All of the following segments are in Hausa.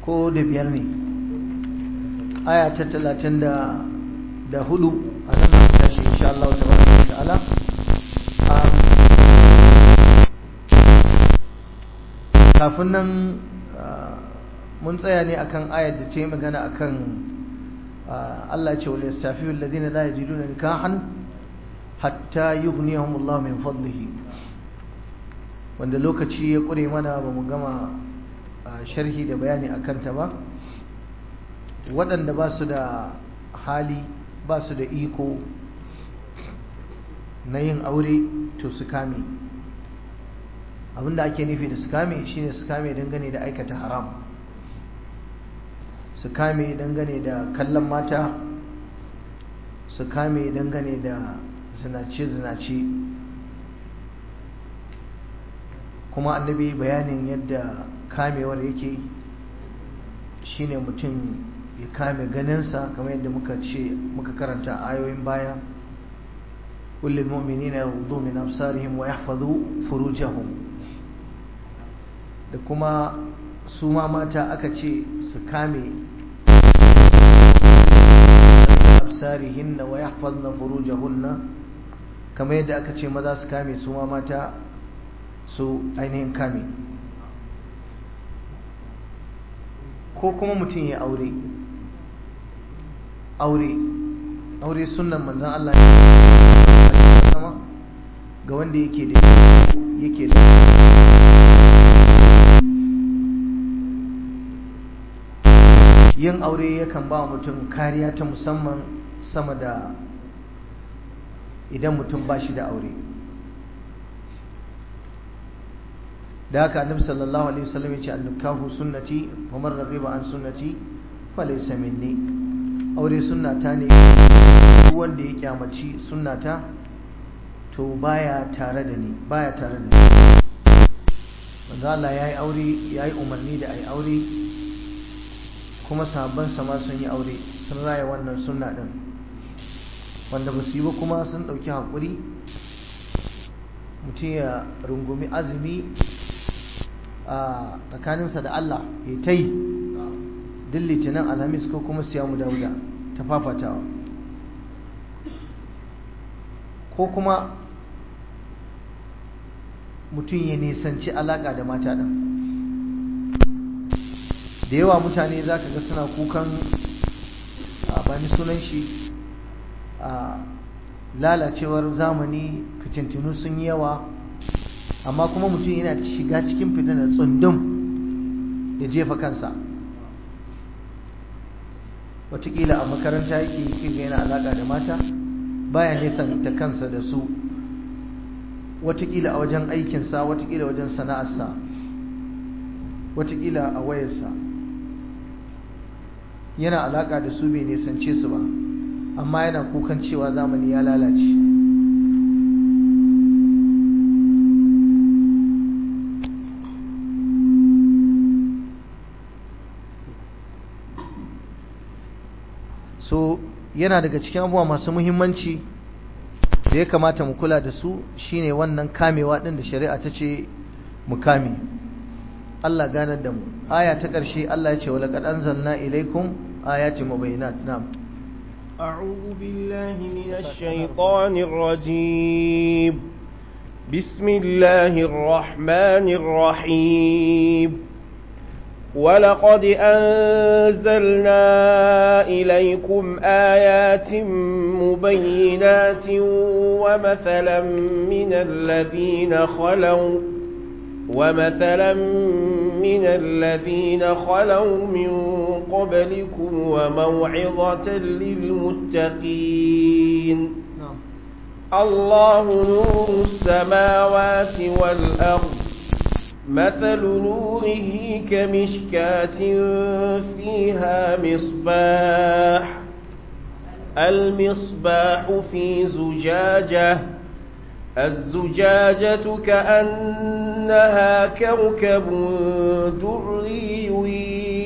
ko da biyar ne aya ta talatin da hudu a nan da tashi insha Allah ta baraka ta'ala kafin nan mun tsaya ne akan ayar da ta yi magana akan Allah ce wal yastafiyu alladhina la yajiduna nikahan hatta yughniyahum Allah min fadlihi wanda lokaci ya kure mana ba mu gama sharhi da bayani akan ta ba waɗanda ba su da hali ba su da iko na yin aure to su kame abinda ake nufi da su kame shine su kame dangane da aikata haram su kame dangane da kallon mata su kame dangane da zinace-zinace kuma annabi bayanin yadda kamewar yake shine mutum ya kame ganinsa kamar yadda muka ce muka karanta ayoyin baya kullum mu'minina yaghuddu min absarihim wa yahfazu furujahum da kuma su ma mata aka ce su kame absarihinna wa yahfazna furujahunna kamar yadda aka ce maza su kame su ma mata su ainihin kame ko kuma mutum ya aure aure aure sunan manzan Allah ne sama ga wanda yake da yake da yin aure yakan ba mutum kariya ta musamman sama da idan mutum ba shi da aure da haka annabi sallallahu alaihi wasallam ya ce annukahu sunnati wa man raghiba an sunnati falaysa minni aure sunnata ne duk wanda ya kyamaci sunnata to baya tare da ni baya tare da ni manzo Allah yayi aure yayi umarni da ai aure kuma sahabban ma sun yi aure sun raya wannan sunna din wanda ba su yi ba kuma sun dauki hakuri mutum ya rungumi azumi a tsakaninsa da Allah ya ta yi duk litinin alhamis ko kuma siyamu dauda ta fafatawa ko kuma mutum ya nisanci alaƙa da mata ɗan da yawa mutane za ka ga suna kukan a bani sunan shi a lalacewar zamani fitintinu sun yi yawa amma kuma mutum yana shiga cikin fitinar tsundum ya jefa kansa watakila a makaranta yake kinga yana alaƙa da mata baya nesanta kansa da su watakila a wajen aikinsa watakila wajen sana'arsa watakila a wayarsa yana alaƙa da su bai nesance su ba amma yana kukan cewa zamani ya lalace so yana daga cikin abubuwa masu muhimmanci da ya kamata mu kula da su shine wannan kamewa din da shari'a ta ce mu kame Allah ganar da mu aya ta ƙarshe Allah ya ce wa laqad anzalna ilaykum ayatin mubayyinat na'am أعوذ بالله من الشيطان الرجيم بسم الله الرحمن الرحيم ولقد أنزلنا إليكم آيات مبينات ومثلا من الذين خلوا ومثلا من الذين خلوا من قبلكم وموعظة للمتقين الله نور السماوات والأرض مثل نوره كمشكاة فيها مصباح المصباح في زجاجة الزجاجة كأنها كوكب دري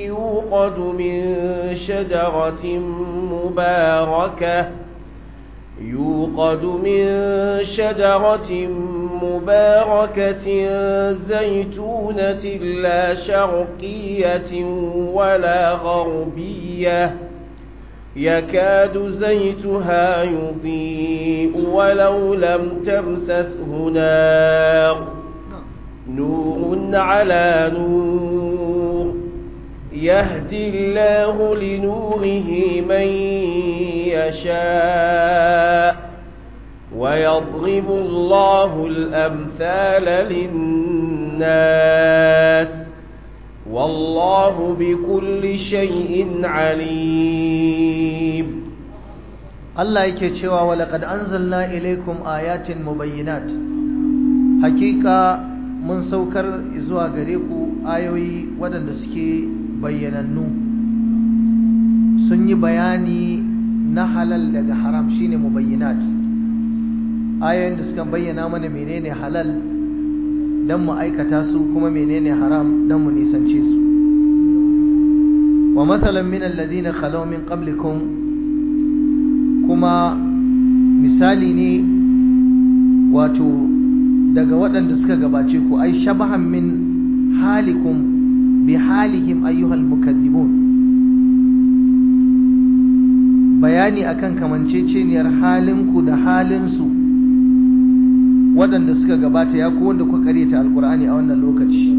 يوقد من شجرة مباركة يوقد من شجرة مباركة زيتونة لا شرقية ولا غربية يكاد زيتها يضيء ولو لم تمسسه نار نور على نور يهدي الله لنوره من يشاء ويضرب الله الأمثال للناس والله بكل شيء عليم Allah yake cewa walaqad anzalna ilaykum ayatin mubayyinat hakika mun saukar zuwa gare ku ayoyi waɗanda suke bayyanannu sun yi bayani na halal daga haram shine mubayyinat ayoyin da suka bayyana mana menene halal don mu aikata su kuma menene haram don mu nisance su wa matsalan min alladhina khalaw min qablikum kuma misali ne wato daga waɗanda suka gabace ku ai shabahan min halikum bi halihim ayyuhal mukazzibun bayani akan kamanceceniyar halinku da halinsu waɗanda suka gabata ya ku wanda kuka karyata alkur'ani a wannan lokaci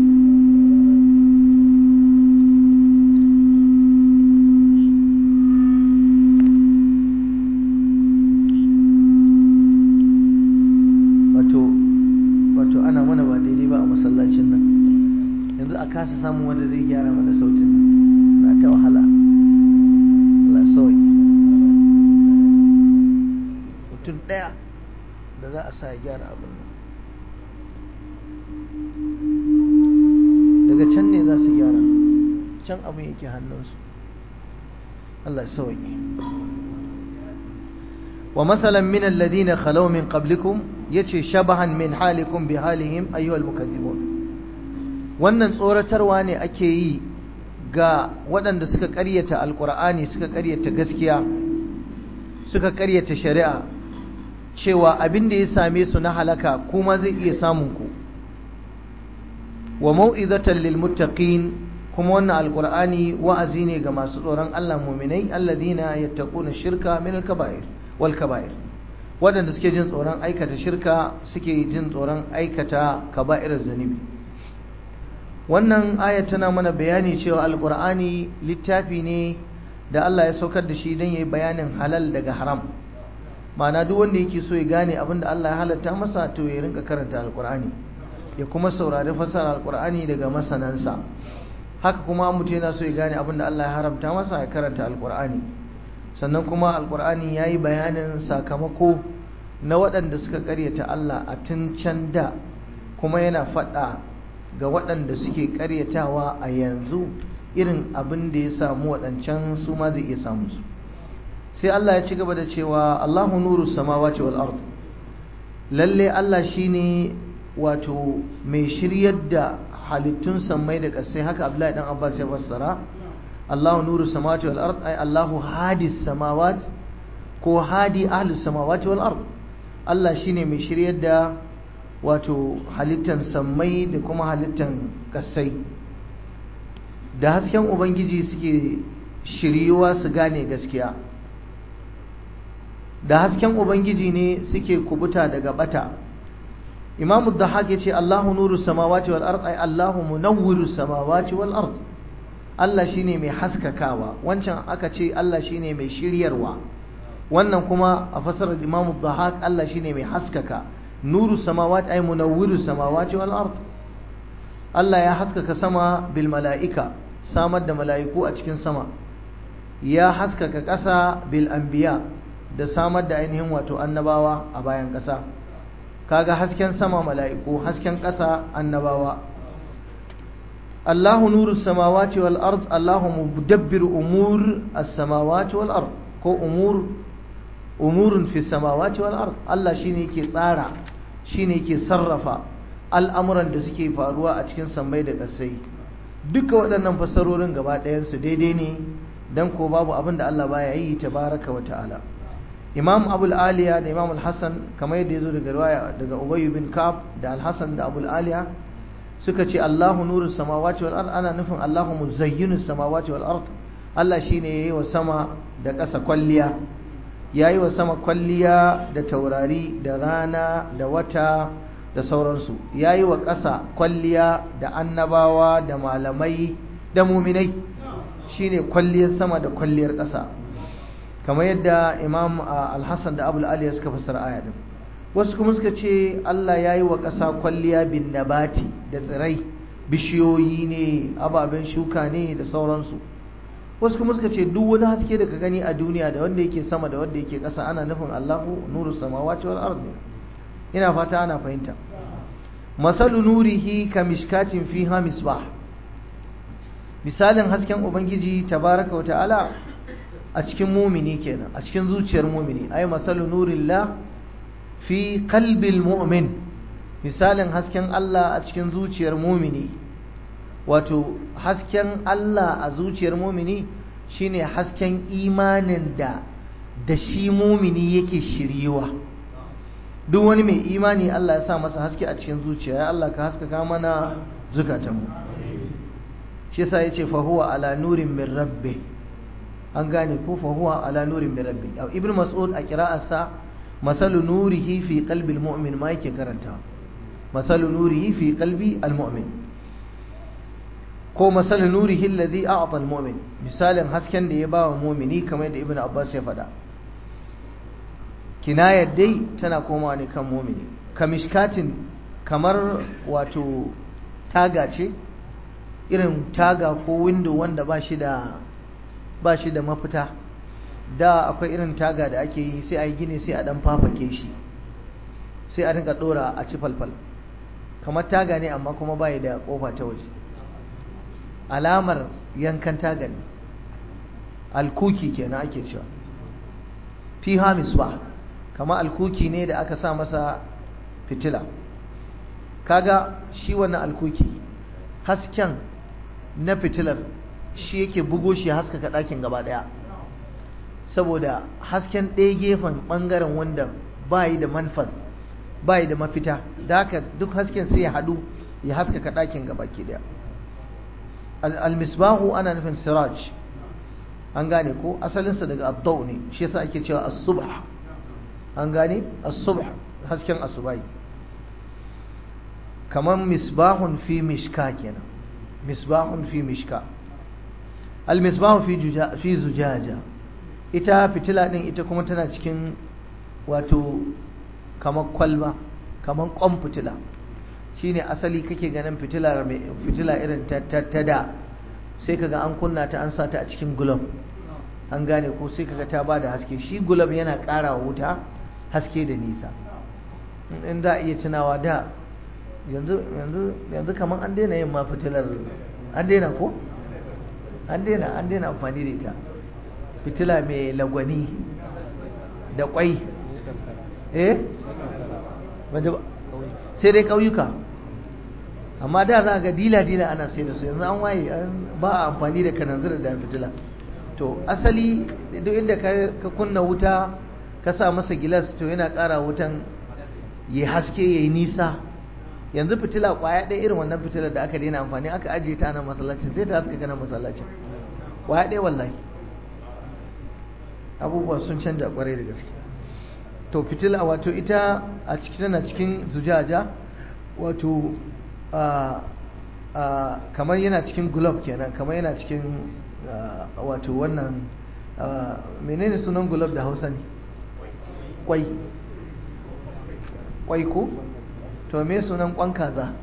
wato wato ana mana ba daidai ba a masallacin nan yanzu a kasa samun wanda zai gyara mana sautin nan na ta wahala Allah sauki mutum ɗaya da za a sa ya gyara abin nan daga can ne za su gyara can abin yake hannunsu Allah sauki wa masalan min alladhina khalaw min qablikum yace shabahan min halikum bi halihim ayyuhal mukazzibun wannan tsoratarwa ne ake yi ga waɗanda suka ƙaryata alƙur'ani suka ƙaryata gaskiya suka ƙaryata shari'a cewa abin da ya same su na halaka kuma zai iya samun ku wa mau'izatan lil muttaqin kuma wannan alqur'ani wa'azi ne ga masu tsoron Allah mu'minai alladhina yattaquna shirka min al-kaba'ir wal kaba'ir wadanda suke jin tsoron aikata shirka suke jin tsoron aikata kaba'irar zanubi wannan aya tana mana bayani cewa alqur'ani littafi ne da Allah ya saukar da shi don yayi bayanin halal daga haram ma'ana duk wanda yake so ya gane abin da Allah ya halatta masa to ya rinka karanta alqur'ani ya kuma saurari fasara alqur'ani daga masanansa haka kuma mutum yana so ya gane abin da Allah ya haramta masa ya karanta alqur'ani sannan kuma alqur'ani yayi bayanin sakamako na waɗanda suka karyata Allah a tun can da kuma yana faɗa ga waɗanda suke karyatawa a yanzu irin abin da ya samu waɗancan su ma zai iya samu su sai Allah ya ci gaba da cewa Allahu nuru samawati wal ard lalle Allah shine wato mai shiryar da halittun sammai da ƙasai haka Abdullahi dan Abbas ya fassara Allahu nuru samawati wal ard ay Allahu hadis samawat ko hadi ahlus samawati wal ard Allah shine mai shiryar da wato halittan sammai da kuma halittan ƙasai da hasken ubangiji suke shiryuwa su gane gaskiya da hasken ubangiji ne suke kubuta daga bata imamu dhahak yace Allahu nuru samawati wal ard ay Allahu munawwiru samawati wal ard Allah shine mai haskakawa wancan aka ce Allah shine mai shiryarwa wannan kuma a fasarar imamu dhahak Allah shine mai haskaka nuru samawati ay munawwiru samawati wal ard Allah ya haskaka sama bil mala'ika samar da mala'iku a cikin sama ya haskaka ƙasa bil anbiya da samar da ainihin wato annabawa a bayan ƙasa kaga hasken sama mala'iku hasken ƙasa annabawa Allahu nuru samawati wal ard Allahu mudabbiru umur as-samawati wal ard ko umur umurun fi samawati wal ard Allah shine yake tsara shine yake sarrafa al'amuran da suke faruwa a cikin sammai da ƙasai duka waɗannan fassarorin gaba ɗayansu daidai ne dan ko babu abin da Allah baya yi tabaraka wa ta'ala imam abul aliya da imam al-hassan kamar yadda ya zo daga riwaya daga ubayy bin kab da al-hassan da abul aliya suka ce allahu nuru samawati wal ard ana nufin allahu muzayyinu samawati wal ard Allah shine yayi wa sama da ƙasa kwalliya yayi wa sama kwalliya da taurari da rana da wata da sauransu yayi wa ƙasa kwalliya da annabawa da malamai da muminai shine kwalliyar sama da kwalliyar ƙasa kamar yadda imam al-hassan da abul aliya suka fassara aya din wasu kuma suka ce Allah ya yi wa ƙasa kwalliya bin nabati da tsirai bishiyoyi ne ababen shuka ne da sauransu wasu kuma suka ce duk wani haske da ka gani a duniya da wanda yake sama da wanda yake ƙasa ana nufin Allahu nuru samawati wal ard ina fata ana fahimta masalu nurihi ka mishkatin fiha misbah misalin hasken ubangiji tabaraka wa ta'ala a cikin mumini kenan a cikin zuciyar mumini ay masalu nurillah fi qalbil mu'min misalin hasken Allah a cikin zuciyar mumini wato hasken Allah a zuciyar mumini shine hasken imanin da da shi mumini yake shiriwa duk wani mai imani Allah ya sa masa haske a cikin zuciya ya Allah ka haskaka mana zukatanmu shi yasa yace fa huwa ala nurin min rabbi an gane ko fa huwa ala nurin min rabbi ibn mas'ud a qira'arsa masalu nurihi fi qalbi almu'min ma yake karanta masalu nurihi fi qalbi almu'min ko masalu nurihi alladhi a'ta almu'min misalin hasken da ya ba wa mu'mini kamar da ibn abbas ya faɗa kinayar dai tana komawa ne kan mu'mini kamishkatin kamar wato taga ce irin taga ko window wanda ba shi da ba shi da mafita da akwai irin taga da ake yi sai a yi gini sai a dan fafake shi sai a rinka dora a ci falfal kamar taga ne amma kuma bai da kofa ta waje alamar yankan taga ne alkuki kenan ake cewa fi hamis ba kamar alkuki ne da aka sa masa fitila kaga shi wannan alkuki hasken na fitilar shi yake bugo shi haskaka ɗakin gaba ɗaya saboda hasken ɗaya gefen ɓangaren wanda ba yi da manfan ba yi da mafita da haka duk hasken sai ya haɗu ya haskaka ɗakin gaba ke ɗaya almisbahu ana nufin siraj an gane ko asalinsa daga abdau ne shi yasa ake cewa as-subh an gane as-subh hasken asubai kamar misbahun fi mishka kenan misbahun fi mishka almisbahu fi fi zujaja ita fitila din ita kuma tana cikin wato kamar kwalba kamar kwan fitila shine asali kake ganin fitila fitila irin ta da sai kaga an kunna ta an sa ta a cikin gulab an gane ko sai kaga ta bada haske shi gulab yana ƙara wuta haske da nisa in da iya tunawa da yanzu yanzu yanzu kamar an daina yin ma fitilar an daina ko an daina an daina amfani da ita fitila mai lagwani da kwai eh sai dai ƙauyuka amma da za ga dila-dila ana sai da su yanzu an waye ba a amfani da kananzir da fitila to asali duk inda ka kunna wuta ka sa masa gilas to yana ƙara wutan ya haske ya yi nisa yanzu fitila kwaya ɗaya irin wannan fitilar da aka daina amfani aka ajiye ta nan masallacin sai ta haska ganin masallacin kwaya ɗaya wallahi abubuwa sun canja kwarai da gaske to fitila wato ita a cikin tana cikin zujaja wato kamar yana cikin glove kenan kamar yana cikin wato wannan menene sunan glove da hausa ne kwai kwai ko to me sunan kwan kaza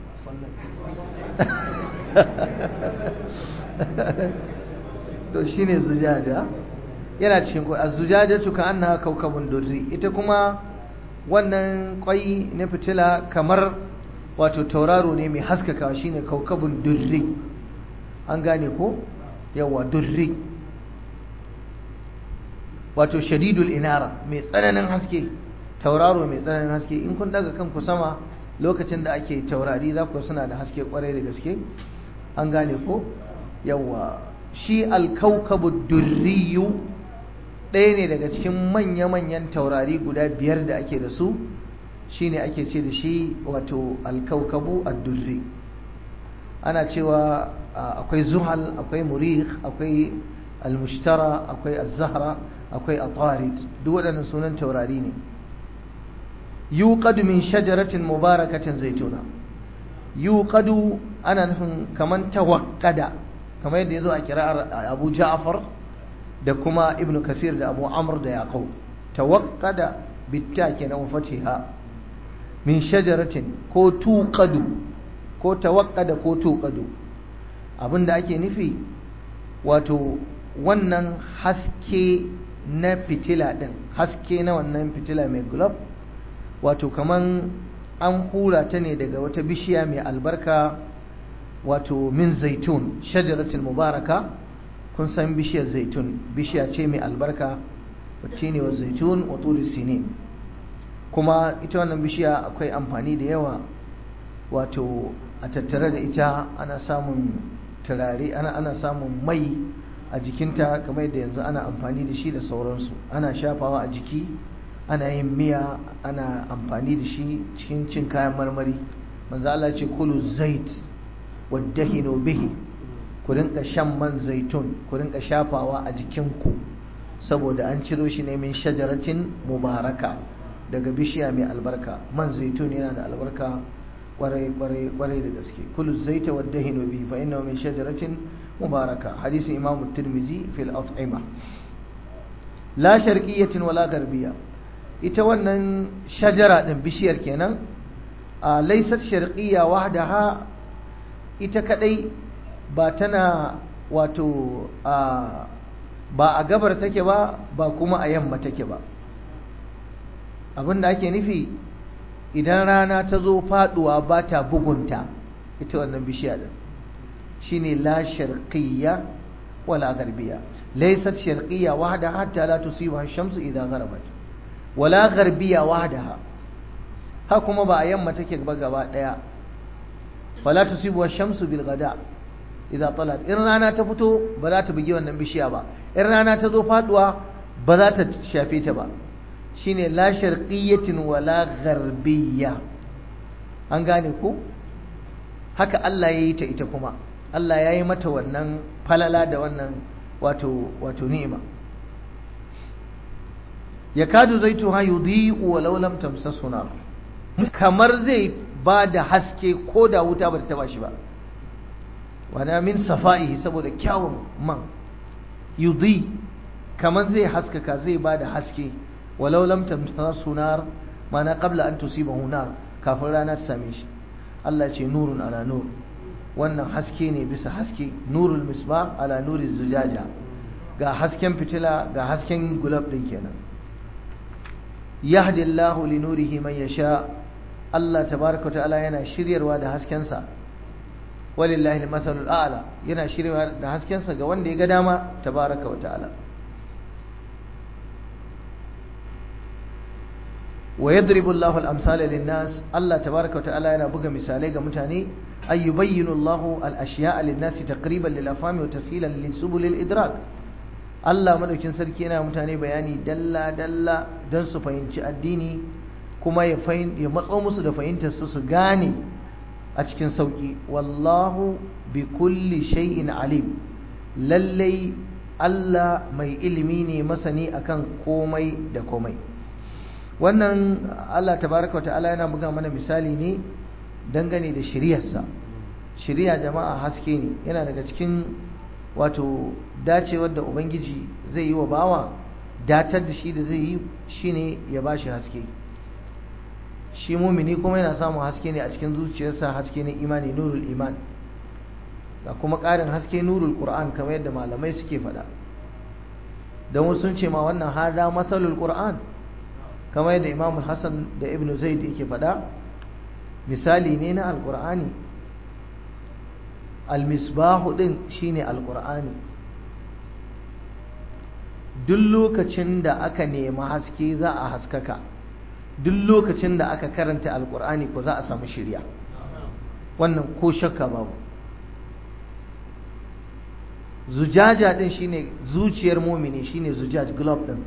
to shine zujaja yana cikin kwai az-zujaja ka annaha kaukabun durri ita kuma wannan kwai na fitila kamar wato tauraro ne mai haskaka shine kaukabun durri an gane ko yawa durri wato shadidul inara mai tsananin haske tauraro mai tsananin haske in kun daga kanku sama lokacin da ake taurari za ku suna da haske kwarai da gaske an gane ko yawa shi alkaukabu durriyu ɗaya ne daga cikin manya-manyan taurari guda biyar da ake da su shine ake ce da shi wato alkaukabu addurri ana cewa akwai zuhal akwai murih akwai almushtara akwai azahra akwai atarid duk waɗannan sunan taurari ne yuqadu min shajaratin mubarakatin zaituna yuqadu ana nufin kaman tawakkada kamar yadda yazo a kira'ar Abu Ja'far da kuma Ibn Kasir da Abu Amr da Yaqub tawakkada bitta kenan fatiha min shajaratin ko tuqadu ko tawakkada ko tuqadu abinda ake nufi wato wannan haske na fitila din haske na wannan fitila mai globe wato kaman an hura ta ne daga wata bishiya mai albarka wato min zaitun shajaratul mubaraka kun san bishiyar zaitun bishiya ce mai albarka wacce ne wa zaitun wa turi sinin kuma ita wannan bishiya akwai amfani da yawa wato a tattare da ita ana samun turare ana ana samun mai a jikinta kamar yadda yanzu ana amfani da shi da sauransu ana shafawa a jiki ana yin miya ana amfani da shi cikin cin kayan marmari manzo Allah ce kulu zait waddahinu bihi ku rinka shan man zaitun ku rinka shafawa a jikinku saboda an ciro shi ne min shajaratin mubaraka daga bishiya mai albarka man zaitun yana da albarka kwarai kwarai kwarai da gaske kulu zaita waddahinu bihi fa innahu min shajaratin mubaraka hadisi imamu tirmizi fil at'ima la sharqiyyatin wala garbiyya ita wannan shajara ɗin bishiyar kenan a laisar sharqiyya wahdaha ita kadai ba tana wato a ba a gabar take ba ba kuma a yamma take ba abinda ake nufi idan rana ta zo faduwa ba ta bugunta ita wannan bishiya ɗin shine la sharqiyya wala garbiya laysat sharqiyya wahdaha hatta la tusibaha ash-shamsu idha gharabat wala garbiya wahdaha ha kuma ba a yamma take ba gaba daya wala tusibu ash-shamsu bil ghada idza talat in rana ta fito ba za ta bugi wannan bishiya ba in rana ta zo faduwa ba za ta shafe ta ba shine la sharqiyyatin wala gharbiyya an gane ko haka Allah ya yi ta ita kuma Allah ya yi mata wannan falala da wannan wato wato ni'ima yakadu zaituha yudhi'u walau lam tamsasu nar kamar zai ba da haske ko da wuta ba ta taba shi ba wana min safa'ihi saboda kyawun man yudhi kamar zai haskaka zai ba da haske walau lam tamsasu nar mana qabla an tusibahu nar kafin rana ta same shi Allah ce nurun ala nur wannan haske ne bisa haske nurul misbah ala nuri zujaja ga hasken fitila ga hasken gulab din kenan yahdi Allahu li nurihi man yasha Allah tabaraka wa ta'ala yana shiryarwa da haskensa walillahi al-mathalul a'la yana shiryarwa da haskensa ga wanda ya ga dama tabaraka wa ta'ala wa yadribu Allahu al-amsala lin-nas Allah tabaraka wa ta'ala yana buga misalai ga mutane ay yubayyinu Allahu al-ashya'a lin-nas taqriban lil-afhami wa tashilan li-subul al-idrak Allah madaukin sarki yana mutane bayani dalla dalla don su fahimci addini kuma ya ya matso musu da fahimtar su su gane a cikin sauki wallahu bi kulli shay'in alim lallai Allah mai ilimi ne masani akan komai da komai wannan Allah tabaraka wa ta'ala yana buga mana misali ne dangane da shiriyarsa shiriya jama'a haske ne yana daga cikin wato dacewar da ubangiji zai yi wa bawa datar da shi da zai yi shine ya bashi haske shi mumini kuma yana samun haske ne a cikin zuciyarsa haske ne imani nurul iman da kuma ƙarin haske nurul qur'an kamar yadda malamai suke faɗa don wasu sun ce ma wannan hada masalul qur'an kamar yadda imam hassan da ibn zaid yake faɗa misali ne na alqur'ani almisbahu din shine alqur'ani duk lokacin da aka nemi haske za a haskaka duk lokacin da aka karanta alqur'ani ko za a samu shirya wannan ko shakka babu zujaja din shine zuciyar mumini shine zujaj globe din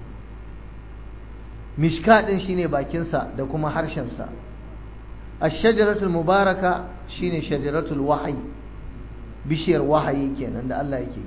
mishka din shine bakinsa da kuma harshensa ash-shajaratul mubaraka shine shajaratul wahyi bishiyar wahayi kenan da Allah yake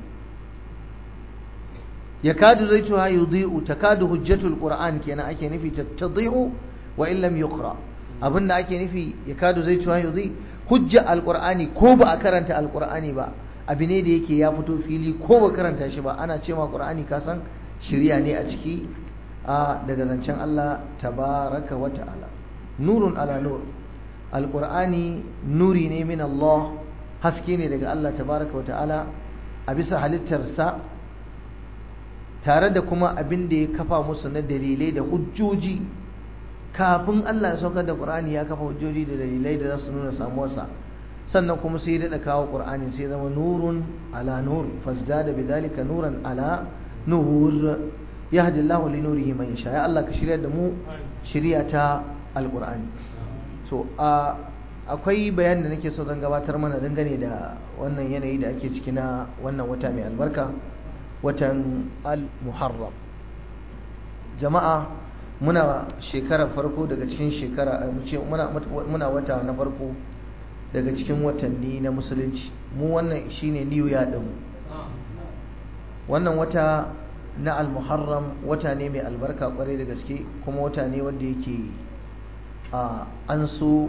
yakadu zaituha yudhi'u takadu hujjatul qur'an kenan ake nufi tadhi'u wa in lam yuqra abinda ake nufi yakadu zaituha yudhi hujja alqur'ani ko ba a karanta alqur'ani ba abu ne da yake ya fito fili ko ba karanta shi ba ana cewa qur'ani ka san shirya ne a ciki a daga zancen Allah tabaraka wa ta'ala nurun ala nur alqur'ani nuri ne min Allah haske ne daga Allah tabaraka wa ta'ala a bisa halittarsa tare da kuma abin da ya kafa musu na dalilai da hujjoji kafin Allah ya saukar da Qur'ani ya kafa hujjoji da dalilai da za su nuna samuwarsa sannan kuma sai ya daɗa kawo Qur'ani sai zama nurun ala nur fasdada bidhalika nuran ala nur yahdi Allah li nurihi man yasha ya Allah ka shirya da mu shirya ta alqur'ani so a akwai bayanin da nake so zan gabatar mana dangane da wannan yanayi da ake ciki na wannan wata mai albarka watan al-muharram jama'a muna shekarar farko daga cikin shekara muna wata na farko daga cikin watanni na musulunci mu wannan shine new year din wannan wata na al-muharram wata ne mai albarka kwarai da gaske kuma wata ne wanda yake an so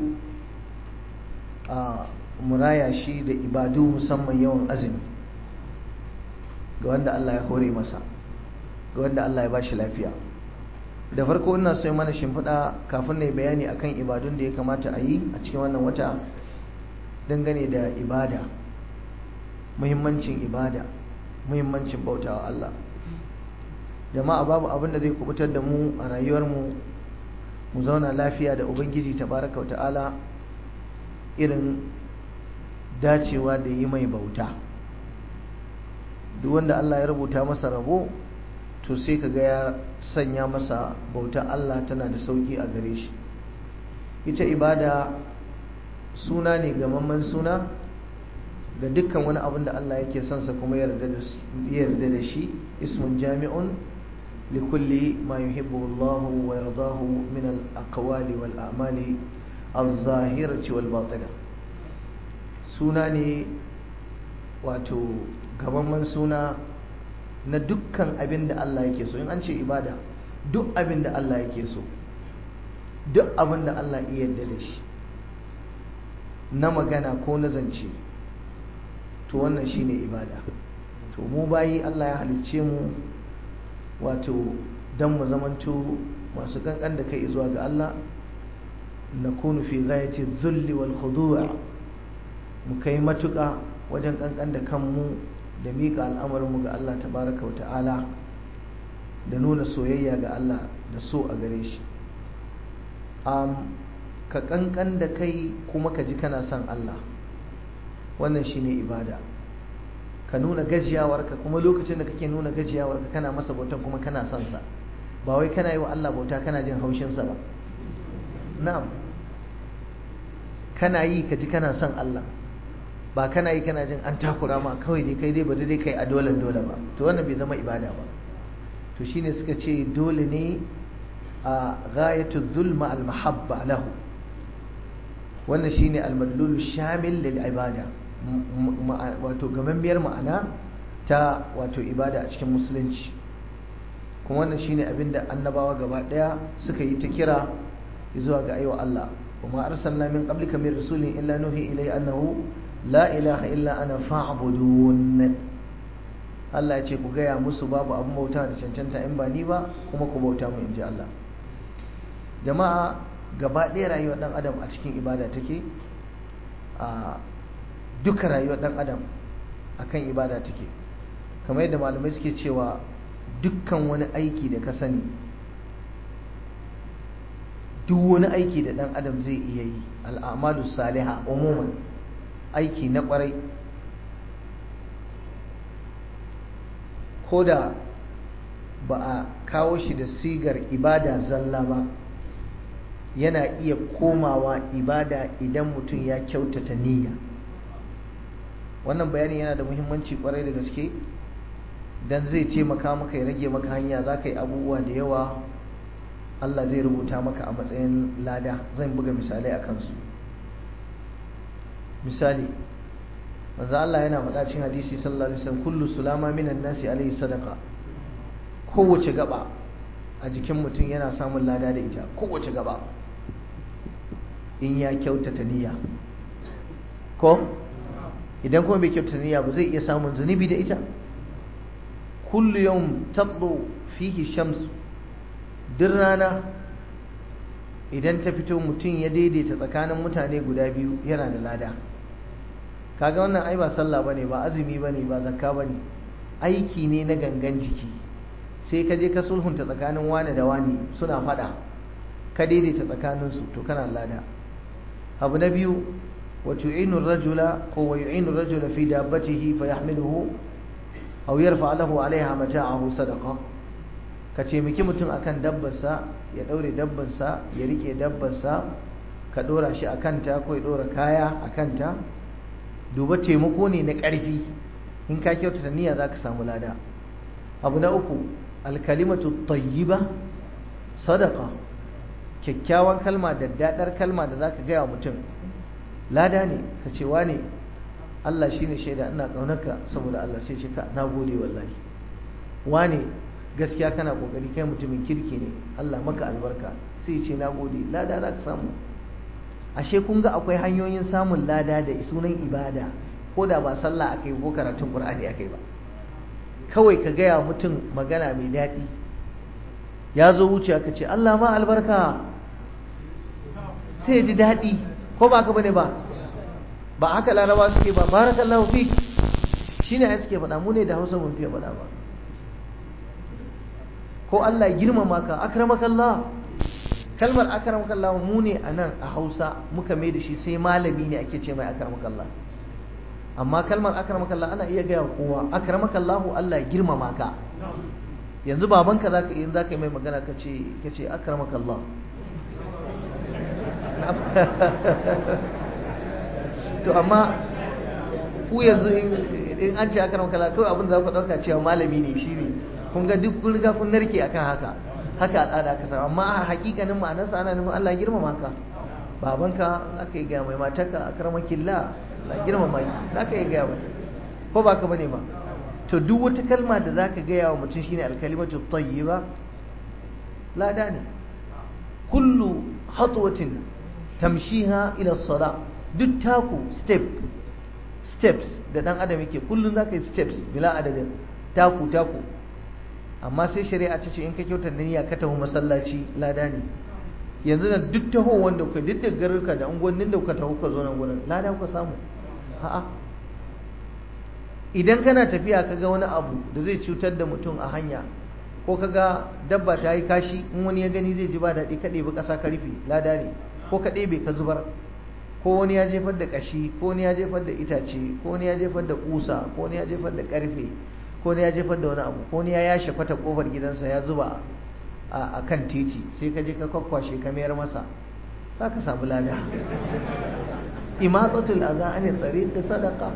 muraya shi da ibadu musamman yawan azumi ga wanda Allah ya hore masa ga wanda Allah ya bashi lafiya da farko ina so mana shimfiɗa kafin na bayani akan ibadun da ya kamata a yi a cikin wannan wata dangane da ibada muhimmancin ibada muhimmancin bautawa Allah jama'a babu abin da zai kubutar da mu a rayuwarmu mu zauna lafiya da ubangiji tabaraka ta'ala irin dacewa da yi mai bauta duk wanda Allah ya rubuta masa rabo to sai kaga ya sanya masa bauta Allah tana da sauki a gare shi ita ibada suna ne gamamman suna ga dukkan wani abin da Allah yake son sa kuma yarda da shi ismun jami'un likulli ma yuhibbu Allah wa yardahu min al-aqwali wal a'mali al-zahirati wal batina suna ne wato gamamman suna na dukkan abin da Allah yake so in an ce ibada duk abin da Allah yake so duk abin da Allah iya yarda da shi na magana ko na zance to wannan shine ibada to mu bayi Allah ya halicce mu wato dan mu zamanto masu kankan da kai zuwa ga Allah nakunu fi ghayati dhulli wal khudu' mu kai matuƙa wajen kankan da kanmu da miƙa al'amarinmu ga Allah tabaraka wa ta'ala da nuna soyayya ga Allah da so a gare shi ka kankan da kai kuma ka ji kana son Allah wannan shine ibada ka nuna gajiyawarka kuma lokacin da kake nuna gajiyawarka kana masa bautan kuma kana son sa ba wai kana yi wa Allah bauta kana jin haushinsa ba na'am kana yi ka ji kana son Allah ba kana yi kana jin an takura ma kawai dai kai dai bari dai kai a dole dole ba to wannan bai zama ibada ba to shine suka ce dole ne a ghayatu zulma al mahabba lahu wannan shine al madlul shamil lil ibada wato gamammiyar ma'ana ta wato ibada a cikin musulunci kuma wannan shine abinda annabawa gaba daya suka yi ta kira zuwa ga aiwa Allah وما أرسلنا من قبلك من رسول إلا نوحي إليه أنه la ilaha illa ana fa'budun Allah ya ce ku gaya musu babu abin bauta da cancanta in ba ni ba kuma ku bauta mu inji Allah jama'a gaba ɗaya rayuwar ɗan adam a cikin ibada take a duka rayuwar ɗan adam akan ibada take kamar yadda malamai suke cewa dukkan wani aiki da ka sani duk wani aiki da ɗan adam zai iya yi al'amalu saliha umuman aiki na kwarai ko da ba a kawo shi da sigar ibada zalla ba yana iya komawa ibada idan mutum ya kyautata niyya wannan bayani yana da muhimmanci kwarai da gaske dan zai taimaka maka ya rage maka hanya za ka yi abubuwa da yawa Allah zai rubuta maka a matsayin lada zan buga misalai a kansu misali manzo Allah yana faɗa cikin hadisi sallallahu alaihi wasallam kullu sulama minan nasi alaihi sadaqa kowace gaba a jikin mutum yana samun lada da ita kowace gaba in ya kyautata niyya ko idan kuma bai kyautata niyya ba zai iya samun zunubi da ita kullu yawm tatlu fihi shams duk rana idan ta fito mutum ya daidaita tsakanin mutane guda biyu yana da lada kaga wannan ai ba sallah bane ba azumi bane ba zakka bane aiki ne na gangan jiki sai ka je ka sulhunta tsakanin wane da wane suna fada ka daidaita tsakaninsu to kana lada abu na biyu wa tu'inu rajula ko wa yu'inu rajula fi dabbatihi fa yahmiluhu aw yarfa lahu alaiha mata'ahu sadaqa ka ce miki mutum akan dabbarsa ya daure dabbarsa ya rike dabbarsa ka dora shi akanta ko ya dora kaya akanta duba taimako ne na ƙarfi in ka kyautata niyya za ka samu lada abu na uku alkalimatu tayyiba sadaka kyakkyawan kalma da daɗar kalma da za ka gaya mutum lada ne ka ce ne Allah shi ne shaida ina ƙaunarka saboda Allah sai ce ka na gode wallahi wane gaskiya kana ƙoƙari kai mutumin kirki ne Allah maka albarka sai ce na gode lada za ka samu ashe kun ga akwai hanyoyin samun lada da sunan ibada ko da ba sallah akai ko karatun qur'ani akai ba kawai ka gaya mutum magana mai daɗi ya zo wuce ka ce Allah ma albarka sai ji daɗi ko ba ka bane ba ba haka laraba suke ba barakallahu fi shine ai suke faɗa mu ne da Hausa mun fiye faɗa ba ko Allah girmama ka akramakallah kalmar akramakallah mu ne a nan a hausa muka mai da shi sai malami ne ake ce mai akramakallah amma kalmar akramakallah ana iya gaya kowa akramakallah Allah girmama ka yanzu babanka zaka in zaka yi mai magana ka ce ka ce akramakallah to amma ku yanzu in an ce akramakallah kawai abin da za ku dauka cewa malami ne shi ne kun ga duk kun riga kun narke akan haka haka al'ada ka samu amma a hakikanin ma'anarsa ana nufin Allah girmama ka babanka za ka yi gaya mai matarka a karmakilla la girmama ki za ka yi gaya mata ko ba ka bane ba to duk wata kalma da za ka gaya wa mutum shine alkalimatu tayyiba lada ne kullu hatwatin tamshiha ila sala duk taku step steps da dan adam yake kullun za ka yi steps bila adadin taku taku amma sai shari'a ta ce in ka kyautar niyya ka taho masallaci lada ne yanzu da duk taho wanda kuka duk da garuka da unguwannin da kuka taho kuka zo nan gurin lada kuka samu a'a idan kana tafiya ka ga wani abu da zai cutar da mutum a hanya ko ka ga dabba ta yi kashi in wani ya gani zai ji ba daɗi ka ɗebi ƙasa ka rufe lada ne ko ka ɗebe ka zubar ko wani ya jefar da ƙashi ko wani ya jefar da itace ko wani ya jefar da ƙusa ko wani ya jefar da ƙarfe ko ne ya jefar da wani abu ko ne ya yashe kwata kofar gidansa ya zuba a kan titi sai ka je ka kwakwashe ka mayar masa za ka samu lada imatsatul aza an tsare da sadaka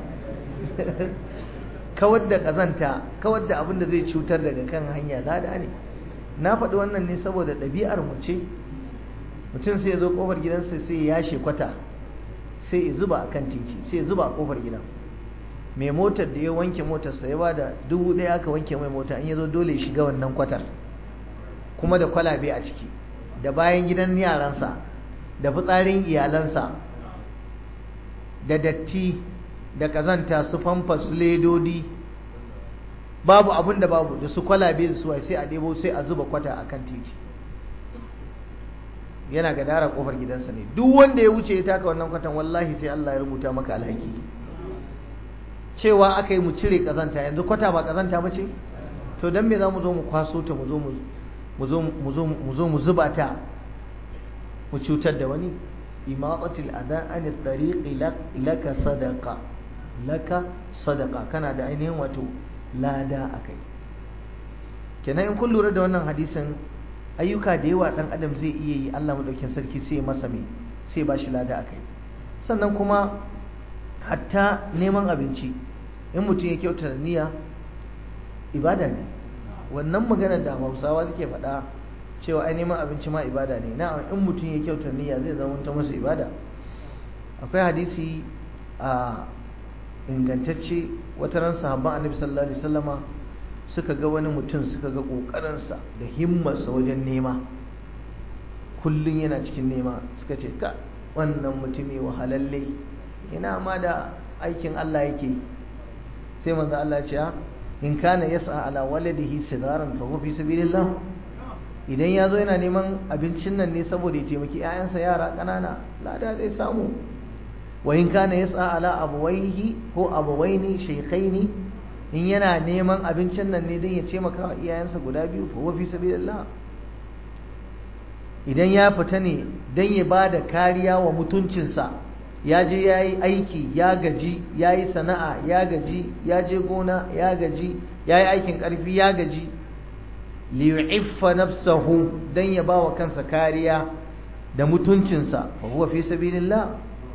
kawar da kazanta kawar da abin da zai cutar daga kan hanya lada ne na faɗi wannan ne saboda ɗabi'ar mu ce mutum sai ya zo kofar gidansa sai ya yashe kwata sai ya zuba a kan titi sai ya zuba a kofar gidan mai motar da ya wanke motarsa ya bada dubu ɗaya aka wanke mai mota in ya zo dole shiga wannan kwatar kuma da kwalabe a ciki da bayan gidan yaransa da fitsarin iyalansa da datti da kazanta su famfa su ledodi babu abin da babu da su kwalabe da su sai a ɗebo sai a zuba kwata a kan titi yana ga dara kofar gidansa ne duk wanda ya wuce ya taka wannan kwatan wallahi sai Allah ya rubuta maka alhaki cewa aka yi mu cire kazanta yanzu kwata ba kazanta ba ce to don me za mu zo mu kwaso ta mu zo mu zuba ta mu cutar da wani imatatil adan an tariqi laka sadaqa laka sadaqa kana da ainihin wato lada akai kenan in kun lura da wannan hadisin ayyuka da yawa dan adam zai iya yi Allah madaukin sarki sai ya masa me sai ba shi lada akai sannan kuma hatta neman abinci in mutum ya kyauta niyya ibada ne wannan maganar da hausawa suke faɗa cewa ai neman abinci ma ibada ne na in mutum ya kyauta niyya zai zama ta masa ibada akwai hadisi a ingantacce wata ran sahabban annabi sallallahu alaihi wasallama suka ga wani mutum suka ga kokarinsa da himmarsa wajen nema kullum yana cikin nema suka ce ka wannan mutumi wahalalle ina ma da aikin Allah yake sai manzo Allah ya ce in kana yas'a ala waladihi sigaran fa huwa fi sabilillah idan yazo yana neman abincin nan ne saboda ya taimaki 'ya'yansa yara kanana lada zai samu wa in kana yas'a ala abawaihi ko abawaini shaykhaini in yana neman abincin nan ne don ya taimaka wa iyayensa guda biyu fa huwa fi sabilillah idan ya fita ne don ya ba da kariya wa mutuncinsa ya je ya yi aiki ya gaji ya yi sana'a ya gaji ya je gona ya gaji ya yi aikin ƙarfi ya gaji liyu'iffa nafsahu don ya ba wa kansa kariya da mutuncinsa fa huwa fi sabilillah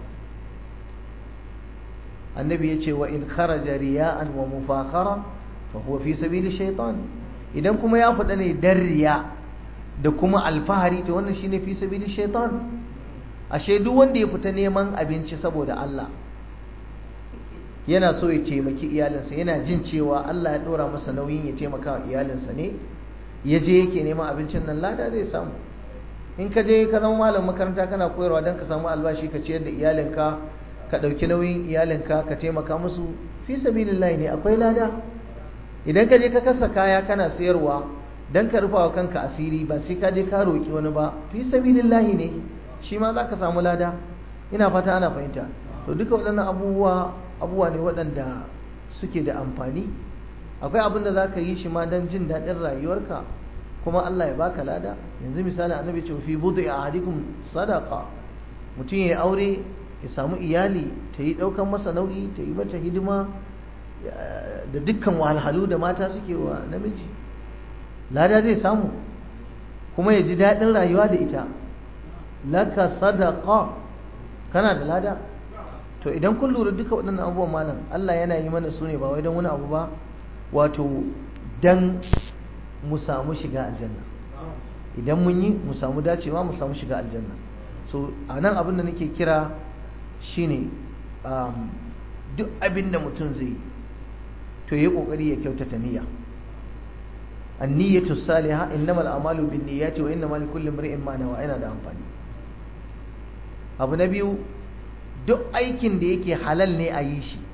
annabi ya ce wa in kharaja riya'an wa mufakhara fa huwa fi sabili shaitan idan kuma ya faɗa ne dan riya da kuma alfahari to wannan shine fi sabili shaitan ashe duk wanda ya fita neman abinci saboda Allah yana so ya taimaki iyalinsa yana jin cewa Allah ya dora masa nauyin ya taimaka wa iyalinsa ne ya je yake neman abincin nan lada zai samu in ka je ka zama malam makaranta kana koyarwa don ka samu albashi ka ciyar da iyalinka ka ɗauki nauyin iyalinka ka taimaka musu fi sabilillahi ne akwai lada idan ka je ka kasa kaya kana sayarwa don ka rufa wa kanka asiri ba sai ka je ka roƙi wani ba fi sabilillahi ne shi ma za ka samu lada ina fata ana fahimta to duka waɗannan abubuwa abubuwa ne waɗanda suke da amfani akwai abin da za ka yi shi ma don jin daɗin rayuwarka kuma Allah ya baka lada yanzu misali annabi ce fi budu a ahadikum sadaqa mutum ya aure ya samu iyali ta yi ɗaukan masa nauyi ta yi mata hidima da dukkan wahalhalu da mata suke wa namiji lada zai samu kuma ya ji daɗin rayuwa da ita laka sadaqa kana da lada to idan kun lura duka waɗannan abubuwan malam Allah yana yi mana su ne ba wai don wani abu ba wato dan mu samu shiga aljanna idan mun yi mu samu dacewa mu samu shiga aljanna so a nan abin da nake kira shine duk abin da mutum zai to yi kokari ya kyautata niyya an-niyyatu salihah innamal a'malu binniyati wa innamal likulli imrin ma nawa yana da amfani abu na biyu duk aikin da yake halal ne a yi shi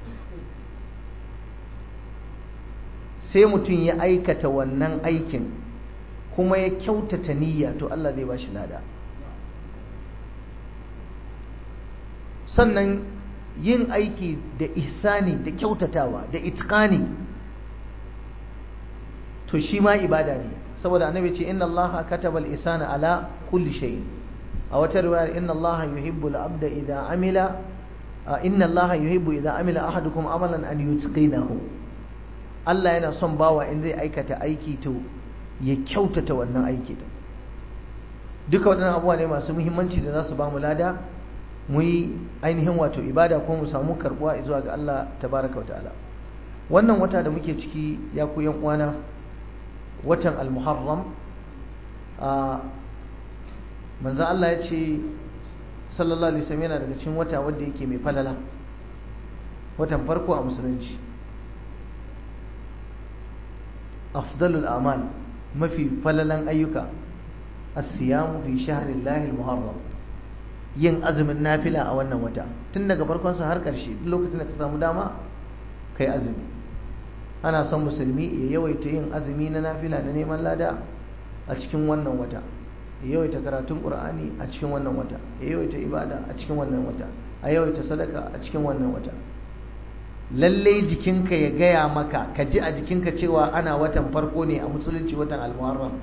sai mutum ya aikata wannan aikin kuma ya kyautata niyya to Allah zai ba shi lada sannan yin aiki da ihsani da kyautatawa da itqani to shi ma ibada ne saboda annabi ce inna allaha kataba al-ihsana ala kulli shay a wata riwayar inna allaha yuhibbu al-abda idha amila inna allaha yuhibbu idha amila ahadukum amalan an yutqinahu Allah yana son bawa in zai aikata aiki to ya kyautata wannan aiki din duka waɗannan abubuwa ne masu muhimmanci da za su ba mu lada mu yi ainihin wato ibada ko mu samu karbuwa zuwa ga Allah tabaraka wa ta'ala wannan wata da muke ciki ya ku yan uwana watan al-muharram a manzo Allah ya ce sallallahu alaihi wasallam yana daga cikin wata wanda yake mai falala watan farko a musulunci afdalul amal mafi falalan ayyuka as-siyamu fi shahrillahi al-muharram yin azumin nafila a wannan wata tun daga farkon sa har ƙarshe duk lokacin da ka samu dama kai azumi ana son musulmi ya yawaita yin azumi na nafila na neman lada a cikin wannan wata ya yawaita karatun qur'ani a cikin wannan wata ya yawaita ibada a cikin wannan wata a yawaita sadaka a cikin wannan wata lallai jikinka ya gaya maka ka ji a jikinka cewa ana watan farko ne a musulunci watan almuharram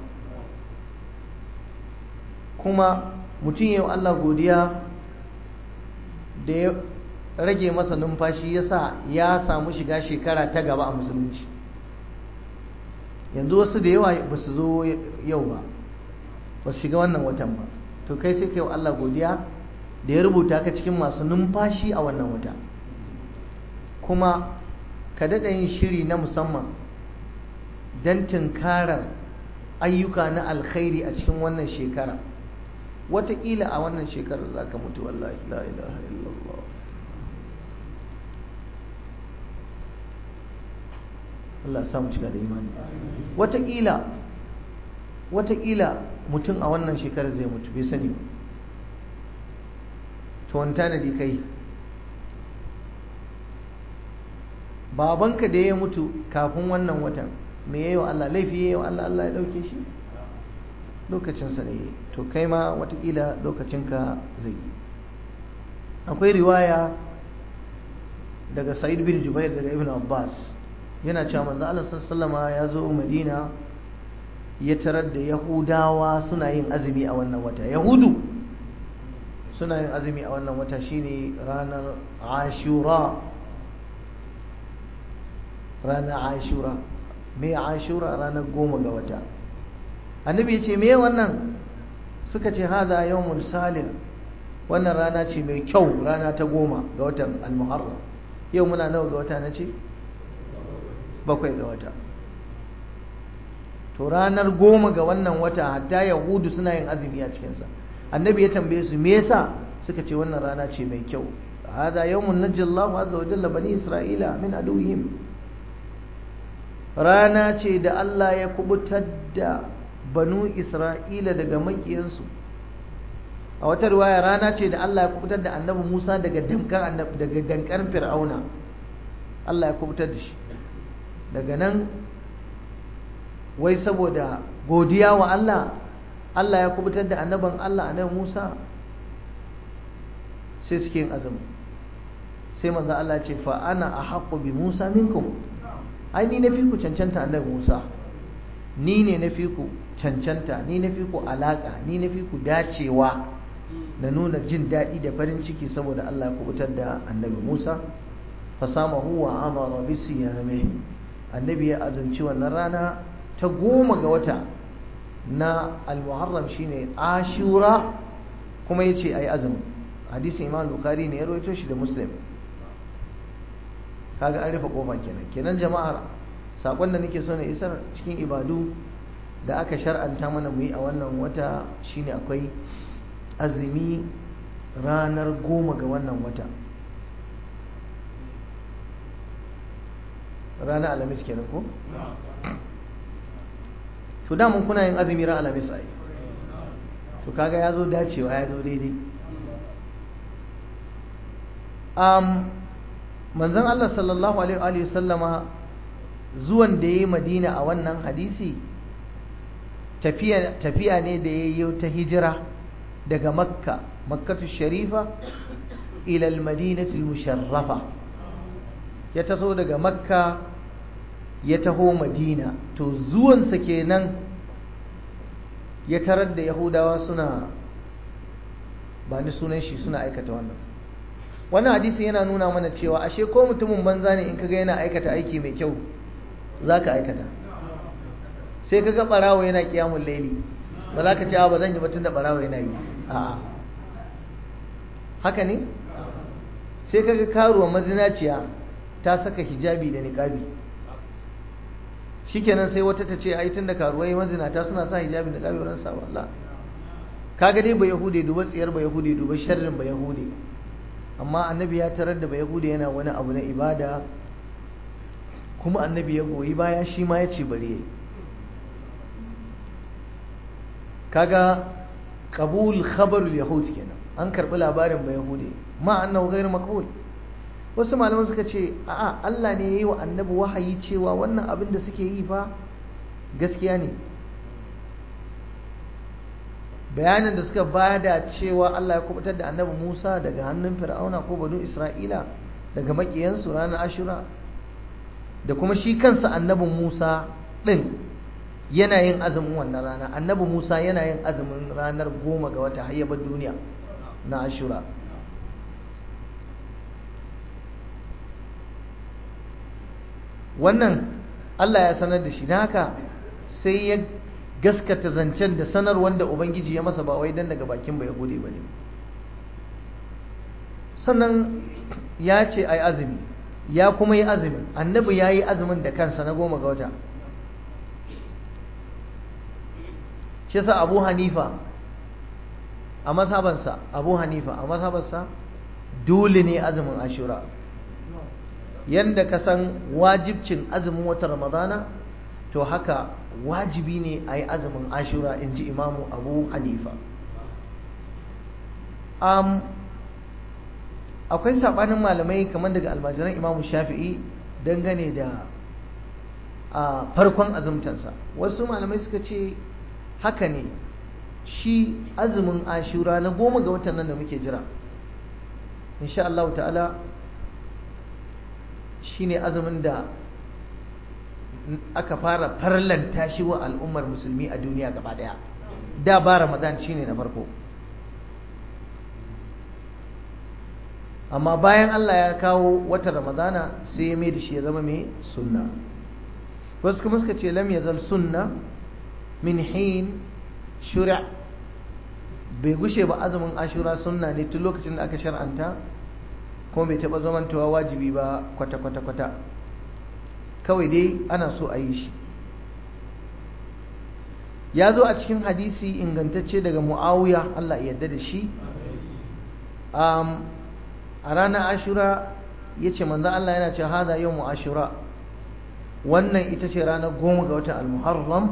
kuma mutum yau Allah godiya da ya rage masa numfashi ya sa ya samu shiga shekara ta gaba a musulunci yanzu wasu da yawa ba su zo yau ba ba su shiga wannan watan ba to kai sai kai wa Allah godiya da ya rubuta ka cikin masu numfashi a wannan wata kuma ka daɗa yin shiri na musamman don tunkarar ayyuka na alkhairi a cikin wannan shekara wataƙila a wannan shekarar za ka mutu wallahi la ilaha illallah Allah samu cika da imani wataƙila wataƙila mutum a wannan shekarar zai mutu bai sani ba to wani tanadi kai babanka da ya mutu kafin wannan watan me yayi wa Allah laifi yayi wa Allah Allah ya dauke shi lokacinsa ne to kai ma watakila lokacinka zai akwai riwaya daga sa'id bin jubair daga ibn abbas yana cewa manzo Allah sallallahu ya zo madina ya tarar da yahudawa suna yin azumi a wannan wata yahudu suna yin azumi a wannan wata shine ranar ashura ranar ashura me ashura ranar goma ga wata annabi ya ce me wannan suka ce haza yawmun salih wannan rana ce mai kyau rana ta goma ga watan al-muharram yau muna nawa ga wata na ce bakwai ga wata to ranar goma ga wannan wata hatta yahudu suna yin azumi a cikinsa annabi ya tambaye su me yasa suka ce wannan rana ce mai kyau hada yawmun najjallahu azza wa jalla bani isra'ila min aduwwihim rana ce da Allah ya kubutar da banu isra'ila daga makiyansu a wata riwaya rana ce da Allah ya kubutar da annabi Musa daga damkan daga dankan fir'auna Allah ya kubutar da shi daga nan wai saboda godiya wa Allah Allah ya kubutar da annaban Allah annabi Musa sai suke yin azumi sai manzo Allah ya ce fa ana ahqqu bi Musa minkum ai ni nafi ku cancanta annabi Musa ni ne nafi ku cancanta ni nafi ku alaka ni nafi ku dacewa na nuna jin daɗi da farin ciki saboda Allah ya kubutar da annabi Musa fasamahu wa amara bi siyame annabi ya azumci wannan rana ta goma ga wata na al-muharram shine ashura kuma yace ayi azumi hadisi imam bukhari ne ya rawaito shi da muslim kaga an rufe kofa kenan kenan jama'ar sakon da nake so na isar cikin ibadu da aka shar'anta mana mu yi a wannan wata shine akwai azumi ranar goma ga wannan wata ranar alamis kenan ko? to damun kuna yin azumi ran alamis ai to kaga ya zo dacewa ya zo daidai um, manzon Allah sallallahu alaihi sallama zuwan da ya yi madina a wannan hadisi tafiya ne da ya yi ta hijira daga makka makkatu sharifa ilal madinatul musharrafa ya taso daga makka ya taho madina to zuwansa kenan ya tarar da yahudawa suna ba ni sunan shi suna aikata wannan wannan hadisi yana nuna mana cewa ashe ko mutumin banza ne in kaga yana aikata aiki mai kyau za ka aikata sai kaga barawo yana kiyamun laili ba za ka ce ba zan yi batun da barawo yana yi a'a haka ne sai kaga karuwa mazinaciya ta saka hijabi da niqabi shikenan sai wata ta ce ai tunda karuwai mazinata suna sa hijabi da niqabi wurin sa Allah kaga dai ba yahude duba tsiyar ba yahude duba sharrin ba yahude amma annabi ya tarar da ba yahude yana wani abu na ibada kuma annabi ya goyi baya shi ma ya ce bari kaga qabul khabarul yahud kenan an karbi labarin ba yahudi ma annahu ghayr maqbul wasu malaman suka ce a'a Allah ne yayi wa annabi wahayi cewa wannan abin da suke yi fa gaskiya ne bayanin da suka bada cewa Allah ya kubutar da annabi Musa daga hannun Fir'auna ko banu Isra'ila daga makiyansu ranar Ashura da kuma shi kansa annabin Musa din yana yin azumin wannan rana annabi Musa yana yin azumin ranar goma ga wata hayyabar duniya na Ashura wannan Allah ya sanar da shi na haka sai ya gaskata zancen da sanar wanda Ubangiji ya masa ba wai dan daga bakin ba Yahudi ba ne sannan ya ce ai azumi ya kuma yi azumin annabi ya yi azumin da kansa na goma ga wata shi sa abu hanifa a mazhabansa abu hanifa a mazhabansa dole ne azumin ashura yanda ka san wajibcin azumin wata ramadana to haka wajibi ne a yi azumin ashura in ji imamu abu hanifa um, akwai saɓanin malamai kamar daga almajiran imamu shafi'i dangane da a farkon azumtansa wasu malamai suka ce haka ne shi azumin ashura na goma ga watan nan da muke jira insha Allah ta'ala shi ne azumin da aka fara farlanta shi wa al'ummar musulmi a duniya gaba daya da ba ramadan shi ne na farko amma bayan Allah ya kawo wata ramadana sai ya mai da shi ya zama mai sunna wasu kuma suka ce lam yazal sunna min hin shura bai gushe ba azumin ashura sunna ne tun lokacin da aka shar'anta kuma bai taɓa zamantowa wajibi ba kwata-kwata-kwata kawai dai ana so a yi shi ya zo a cikin hadisi ingantacce daga mu'awiya Allah ya yarda da shi a ranar ashura ya ce manzan Allah yana ce hada yau mu ashura wannan ita ce ranar goma ga watan al-muharram